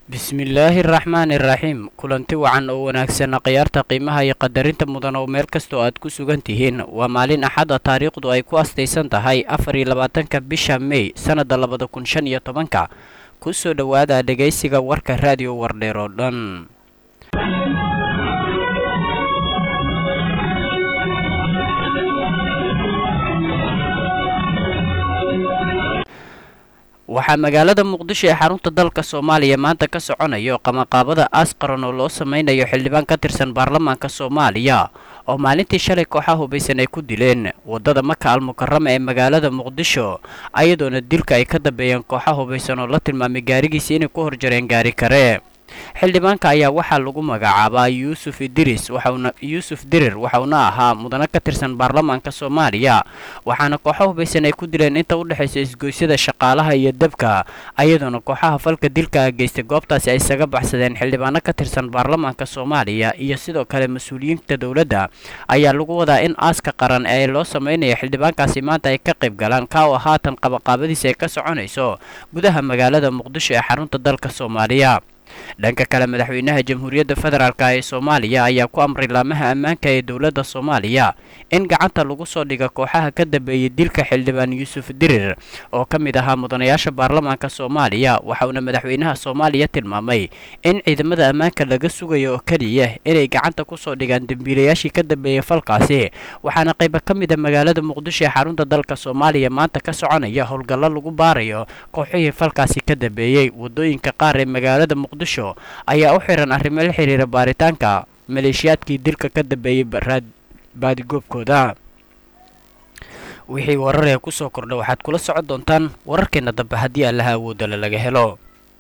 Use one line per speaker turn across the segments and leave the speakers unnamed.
bismillaahi araxmaani iraxiim kulanti wacan oo wanaagsan khiyaarta qiimaha iyo qadarinta mudan oo meel kastoo aad ku sugan tihiin waa maalin axada taariikhdu ay ku astaysan tahay afar iyo labaatanka bisha mey sannadda labada kun shan iyo tobanka ku soo dhowaada dhegaysiga warka raadiyo wardheer oo dhan waxaa magaalada muqdisho ee xarunta dalka soomaaliya maanta ka soconayo qamaqaabada aas qaran oo loo sameynayo xildhibaan ka tirsan baarlamaanka soomaaliya oo maalintii shalay kooxaha hubaysan ay ku dileen waddada maka almukarama ee magaalada muqdisho ayadoona dilka ay ka dambeeyeen kooxa hubaysan oo la tilmaamay gaarigiisa inay ku horjareen gaari kare xildhibaanka ayaa waxaa lagu magacaabaa yuusuf idiris waxauna yuusuf dirir waxauna ahaa mudane ka tirsan baarlamaanka soomaaliya waxaana kooxo hubaysan ay ku dileen inta u dhexaysa isgoysyada shaqaalaha iyo dabka ayadoona kooxaha falka dilka geystay goobtaasi ay isaga baxsadeen xildhibaano ka tirsan baarlamaanka soomaaliya iyo sidoo kale mas-uuliyiinta dowladda ayaa lagu wadaa in aaska qaran ee loo sameynaya xildhibaankaasi maanta ay ka qayb galaan ka oo haatan qabaqaabadiisa ay ka soconayso gudaha magaalada muqdisho ee xarunta dalka soomaaliya dhanka kale madaxweynaha jamhuuriyadda federaalk ee soomaaliya ayaa ku amray laamaha ammaanka ee dowladda soomaaliya in gacanta lagu soo dhiga kooxaha ka dambeeyey dilka xildhibaan yuusuf dirir oo ka mid ahaa mudanayaasha baarlamaanka soomaaliya waxauna madaxweynaha soomaaliya tilmaamay in ciidamada ammaanka laga sugayo oo keliya inay gacanta kusoo dhigaan dembiilayaashii ka dambeeyey falkaasi waxaana qayba ka mid a magaalada muqdisho ee xarunta dalka soomaaliya maanta ka soconaya howlgallo lagu baarayo kooxihii falkaasi ka dambeeyey wadooyinka qaar ee magaalada muqdisho ayaa u xiran arrimo la xiriira baaritaanka maleeshiyaadkii dilka ka dambeeyey baadigoobkooda wixii warar ee kusoo kordha waxaad kula socon doontaan wararkeena dambe haddii allaha awoodala laga helo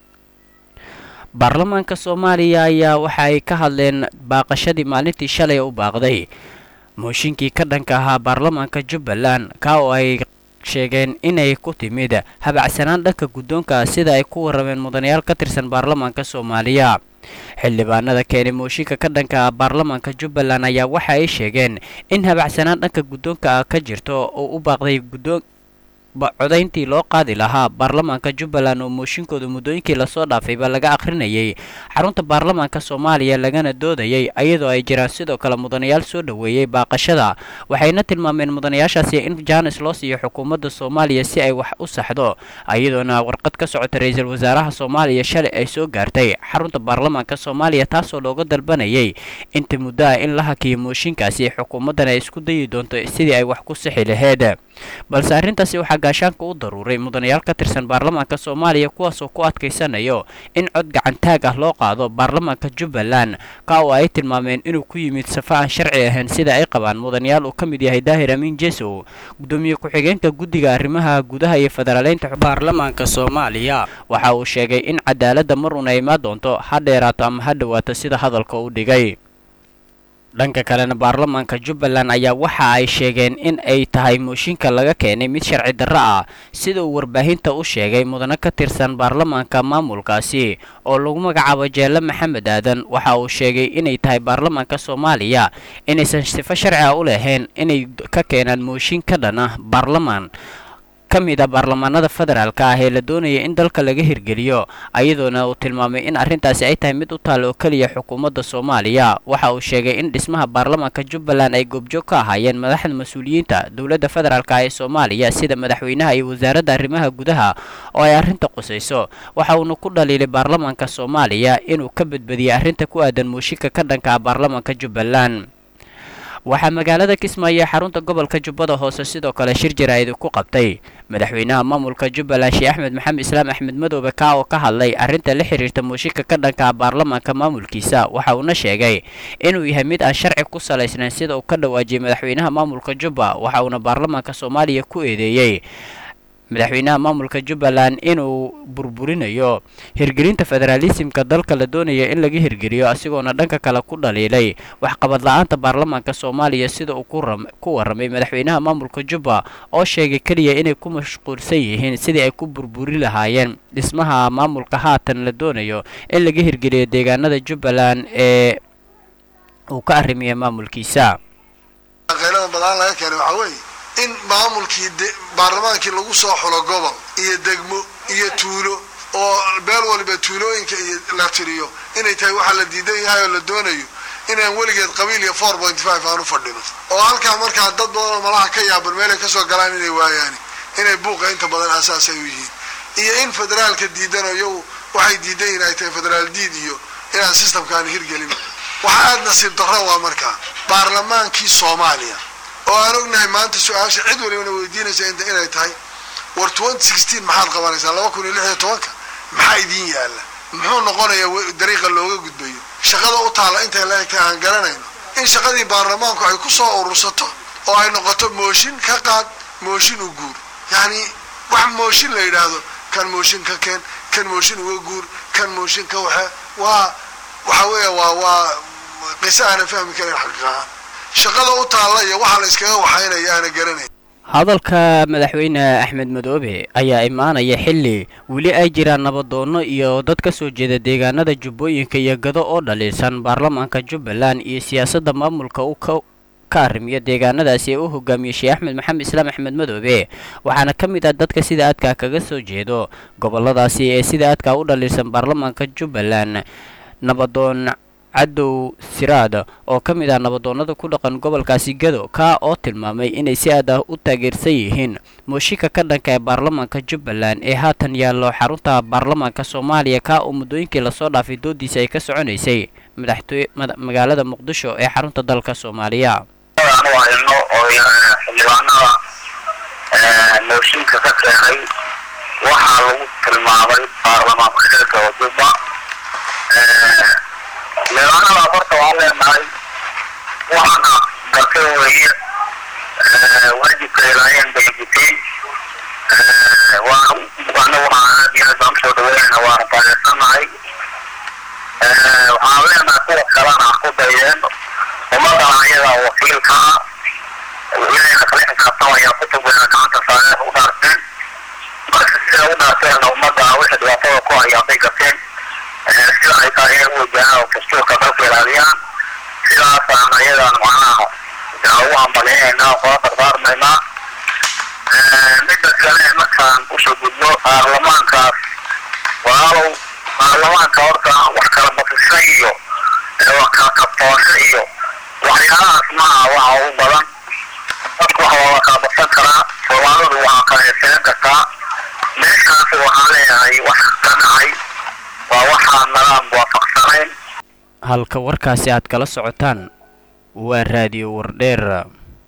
baarlamaanka soomaaliya ayaa waxa ay ka hadleen baaqashadii maalintii shalay u baaqday mooshinkii ka dhanka ahaa baarlamaanka jubbaland ka oo ay sheegeen inay ku timid habacsanaan dhanka guddoonka sida ay ku warrameen mudanayaal ka tirsan baarlamaanka soomaaliya xildhibaanada keenay mooshinka ka dhanka ah baarlamaanka jubbaland ayaa waxa ay sheegeen in habacsanaan dhanka guddoonka ka jirto oo u baaqday guddoon codayntii loo qaadi lahaa baarlamaanka jubbaland oo mooshinkooda muddooyinkii lasoo dhaafayba laga akhrinayay xarunta baarlamaanka soomaaliya lagana doodayay iyadoo ay jiraan sidoo kale mudanayaal soo dhoweeyey baaqashada waxayna tilmaameen mudanayaashaasi in jaanis loo siiyo xukuumadda soomaaliya si ay wax u saxdo iyadoona warqad ka socota ra-iisul wasaaraha soomaaliya shalay ay soo gaartay xarunta baarlamaanka soomaaliya taasoo looga dalbanayay inta muddo ah in la hakiyo mooshinkaasi xukuumaddana ay isku dayi doonto sidii ay wax ku sixi laheyd balse arrintaasi waxaa gaashaanka u daruuray mudanayaal ka tirsan baarlamaanka soomaaliya kuwaasoo ku adkaysanayo in cod gacantaag ah loo qaado baarlamaanka jubbaland ka oo ay tilmaameen inuu ku yimid safa aan sharci ahayn sida ay qabaan mudanayaal uu ka mid yahay daahir amiin jesow gudoomiye ku-xigeenka guddiga arrimaha gudaha iyo federaaleynta baarlamaanka soomaaliya waxa uu sheegay in cadaaladda mar una imaan doonto ha dheeraato ama ha dhowaato sida hadalka u dhigay dhanka kalena baarlamaanka jubbaland ayaa waxa ay sheegeen in ay tahay mooshinka laga keenay mid sharci darro ah sida uu warbaahinta u sheegay mudane ka tirsan baarlamaanka maamulkaasi oo lagu magacaabo jeelle maxamed aadan waxa uu sheegay inay tahay baarlamaanka soomaaliya inaysan sifo sharci ah u lahayn inay ka keenaan mooshin ka dhan ah baarlamaan ka mid a baarlamaanada federaalka ah ee la doonaya in dalka laga hirgeliyo ayadoona uu tilmaamay in arrintaasi ay tahay mid u taal oo keliya xukuumadda soomaaliya waxa uu sheegay in dhismaha baarlamaanka jubbaland ay goobjoog ka ahaayeen madaxda mas-uuliyiinta dowladda federaalk ee soomaaliya sida madaxweynaha iyo wasaaradda arrimaha gudaha oo ay arrinta qusayso waxa uuna ku dhaliilay baarlamaanka soomaaliya inuu ka badbadiyey arrinta ku aadan mooshinka ka dhanka ah baarlamaanka jubbaland waxaa magaalada kismaayo ee xarunta gobolka jubbada hoose sidoo kale shir jaraa'id ku qabtay madaxweynaha maamulka jubbaland sheekh axmed maxamed islaam axmed madoobe ka oo ka hadlay arrinta la xiriirta mooshinka ka dhanka ah baarlamaanka maamulkiisa waxa uuna sheegay inuu yahay mid aan sharci ku salaysnayn sida uu ka dhawaajiyey madaxweynaha maamulka jubba waxa uuna baarlamaanka soomaaliya ku eedeeyey madaxweynaha maamulka jubbaland inuu burburinayo hirgelinta federaalisimka dalka la doonaya in laga hirgeliyo asigoona dhanka kale ku dhaliilay waxqabad la-aanta baarlamaanka soomaaliya sida uu ku warramay madaxweynaha maamulka jubba oo sheegay keliya inay ku mashquulsan yihiin sidii ay ku burburi lahaayeen dhismaha maamulka haatan la doonayo in laga hirgeliyo deegaanada jubbaland ee uu ka arrimiyay maamulkiisa
in maamulkii baarlamaankii lagu soo xulo gobol iyo degmo iyo tuulo oo beel waliba tuulooyinka iyo la tiriyo inay tahay waxaa la diidan yahay oo la doonayo inaan weligeed qabiil iyo four point five aan u fadhino oo halkaa markaa dad badan oo malaha ka yaaban meelay kasoo galaan inay waayaan inay buuqa inta badan asaas ay u yihiin iyo in federaalka diidano iyagu waxay diidan yihin ay tahay federaal diid iyo inaan systemkaan hirgelin waxaa aada nasiib darro waa markaa baarlamaankii soomaaliya oo aan ognahay maanta su-aasha cid walibana weydiinaysa inta inay tahay war twenty sixteen maxaad qabanaysaa laba kun iyo lix iyo tobanka maxaa idiin yaalla muxuu noqonayaa dariiqa looga gudbayo shaqada u taalla intay la egtahay aan garanayno in shaqadii baarlamaanku ay ku soo urursato oo ay noqoto mooshin ka qaad mooshin u guur yacni wax mooshin la yidhaahdo kan mooshin ka keen kan mooshin uga guur kan mooshin ka waxe waa waxa weeya waa waa qiso aanan fahmi karin xaqiiqahaan shaqada u taalla iyo waxa la iskaga waxaynaya aana garanayn
hadalka madaxweyne axmed madoobe ayaa imaanaya xilli weli ay jiraan nabadoonno iyo dad ka soo jeeda deegaanada jubbooyinka iyo gado oo dhaliilsan baarlamaanka jubbaland iyo siyaasadda maamulka u ka ka arrimiyo deegaanadaasi ee u hogaamiyey sheekh axmed maxamed islaam axmed madoobe waxaana ka mid ah dadka sida aadkaa kaga soo jeedo gobolladaasi ee sida aadkaa u dhaliilsan baarlamaanka jubbaland nabadoon cadow siraad oo ka mid ah nabadoonnada ku dhaqan gobolkaasi gado kaa oo tilmaamay inay si aad ah u taageersan yihiin mooshinka ka dhanka ee baarlamaanka jubbaland ee haatan yaallo xarunta baarlamaanka soomaaliya kaa oo muddooyinkii lasoo dhaafay doodiisa ay ka soconaysay madaxtooye magaalada muqdisho ee xarunta dalka soomaaliya
anu hayno oo xildhibaanada mooshinka ka keenay waxaa lagu tilmaamay baarlamaanka xilka wadubba xildhibaanadaas horta waan leenahay waxaana gartay weeye waajibka ilaayeen bay guteen waana anaguna aad iyo aad baan usoo dhaweynayna waana taageersanahay waxaan leenahay kuwa kalena ku dayeen ummadana ayaga wakiilka ilahayna kala xisaabtamaya kutubkeena gacanta saareen u dhaarteen marka sida u dhaarteenna ummadda wixii dhibaatada ku hayaan bay gateen sida ay tahay inay u wajahaan oo dastuurka dalka ilaaliyaan sidaasaan ayadan macnaha ugu hambalyaynayna oo kula dardaarmaynaa midda kale markaan usoo gudbo baarlamaankaas walaalow baarlamaanka horta wax kala bafisay iyo wax kala kabtoosho iyo waxyaalahaas maaha waxa ugu badan dadku waxa waa la kala badsan karaa soomaalidu waa kala heeseen kartaa meeshaas waxaan leeyahay wax ka dhacay waa waxaan nadaam waafaqsanayn
halka warkaasi aad kala socotaan waa raadiyo wardheer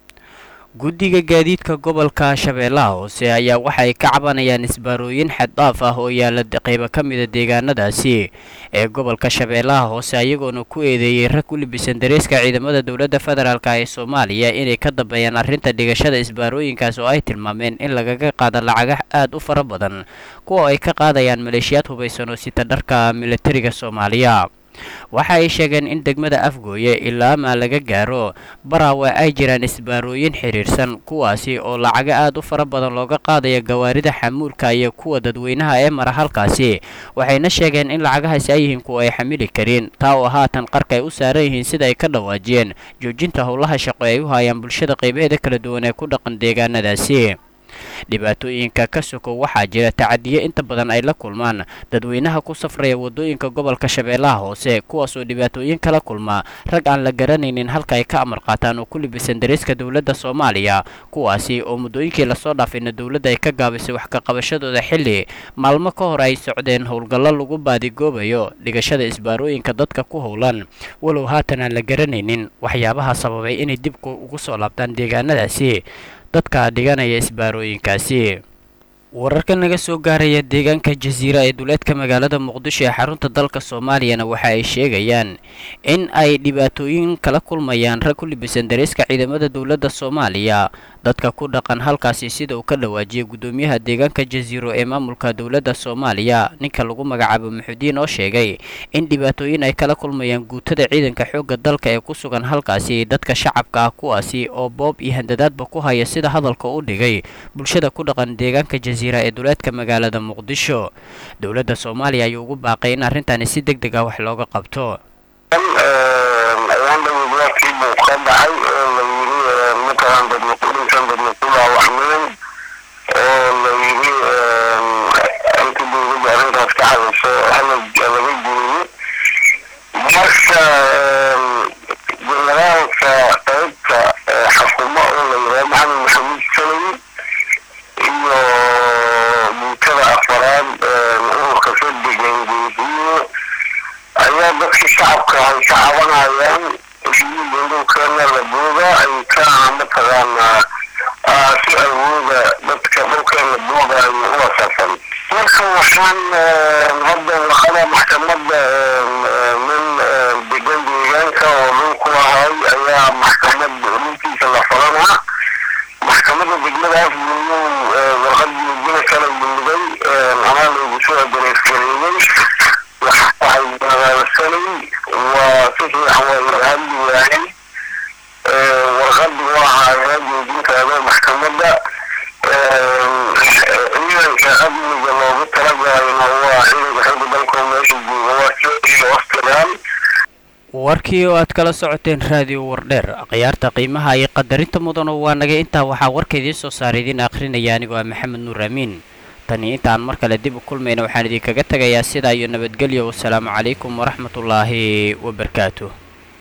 guddiga gaadiidka gobolka shabeellaha hoose ayaa waxay ka cabanayaan isbaarooyin xaddhaaf ah oo yaalla qaybo ka mida deegaanadaasi ee gobolka shabeellaha hoose ayagoona ku eedeeyey rag ku libisan dareeska ciidamada dowladda federaalk ee soomaaliya inay ka dambeeyaan arrinta dhigashada isbaarooyinkaas oo ay tilmaameen in lagaga qaado lacaga aad u fara badan kuwa ay ka qaadayaan maleeshiyaad hubaysan oo sita dharka militariga soomaaliya waxa ay sheegeen in degmada afgooye ilaa maa laga gaaro baraawe ay jiraan isbaarooyin xiriirsan kuwaasi oo lacaga aad u fara badan looga qaadaya gawaarida xamuulka iyo kuwa dadweynaha ee mara halkaasi waxayna sheegeen in lacagahaasi ay yihiin kuwa ay xamili karin taa oo haatan qarka ay u saaran yihiin sida ay ka dhawaajiyeen joojinta howlaha shaqo ay u hayaan bulshada qaybaheeda kala duwan ee ku dhaqan deegaanadaasi dhibaatooyinka ka sokow waxaa jira tacadiyo inta badan ay la kulmaan dadweynaha ku safraya waddooyinka gobolka shabeellaha hoose kuwaasoo dhibaatooyin kala kulmaa rag aan la garanaynin halka ay ka amar qaataan oo ku libisan dareeska dowladda soomaaliya kuwaasi oo muddooyinkii lasoo dhaafayna dowladda ay ka gaabisay wax ka qabashadooda xilli maalmo ka hor ay socdeen howlgallo lagu baadigoobayo dhigashada isbaarooyinka dadka ku howlan walow haatan aan la garanaynin waxyaabaha sababay inay dib ugu soo laabtaan deegaanadaasi dadka dhiganaya isbaarooyinkaasi wararka naga soo gaaraya deegaanka jasiira ee duleedka magaalada muqdisho ee xarunta dalka soomaaliyana waxa ay sheegayaan in ay dhibaatooyin kala kulmayaan rag ku libisan dareeska ciidamada dowladda soomaaliya dadka ku dhaqan halkaasi sida uu ka dhawaajiyay guddoomiyaha deegaanka jasiiro ee maamulka dowladda soomaaliya ninka lagu magacaabo muxudiin oo sheegay in dhibaatooyin ay kala kulmayaan guutada ciidanka xoogga dalka ee ku sugan halkaasi dadka shacabka ah kuwaasi oo boob iyo handadaadba ku haya sida hadalka u dhigay bulshada ku dhaqan deegaanka jasiira ee duleedka magaalada muqdisho dowladda soomaaliya ayuu ugu baaqay in arrintani si deg deg ah wax looga qabto
ayaan dhawayaadkii buu ka dhacay oo la yiri matalan dadna kulinkan dadna kulaa waxmiin oo la yiri inta dowladda arrintaas dadka shacabka ay ka cabanayaan heshiiyada dhulkeena la booga ay ka mataqaanaa si awooda dadka dhulkeena boogayo u asaasan marka waxaan hadda waxada maxkamada nin degan deegaanka oo dhulku ahay ayaa maxkamad dhulkiisa la falanaa maxkamada degmadaas miyuu warqadii jina kala yimiday anaa loogu soo adereysgareeyey waxay magaalsanay waa si fiican waa ilahadi waayay warqadi waa ahaa joojintaada maxkamada ciidanka amniga loogu talagalayna waa ciidanka xagga dalka meesha jooga waa joogiyo australia
warkii oo aad kala socoteen raadiyo wardheer khiyaarta qiimaha iyo qadarinta mudano waa naga intaa waxaa warka idiin soo saaray idiin akhrinaya anigoo ah maxamed nuur amiin tani intaan mar kale dib u kulmayna waxaan idinkaga tegayaa sidaa iyo nabadgelyo wasalaamu calaykum waraxmatullaahi wabarakaatu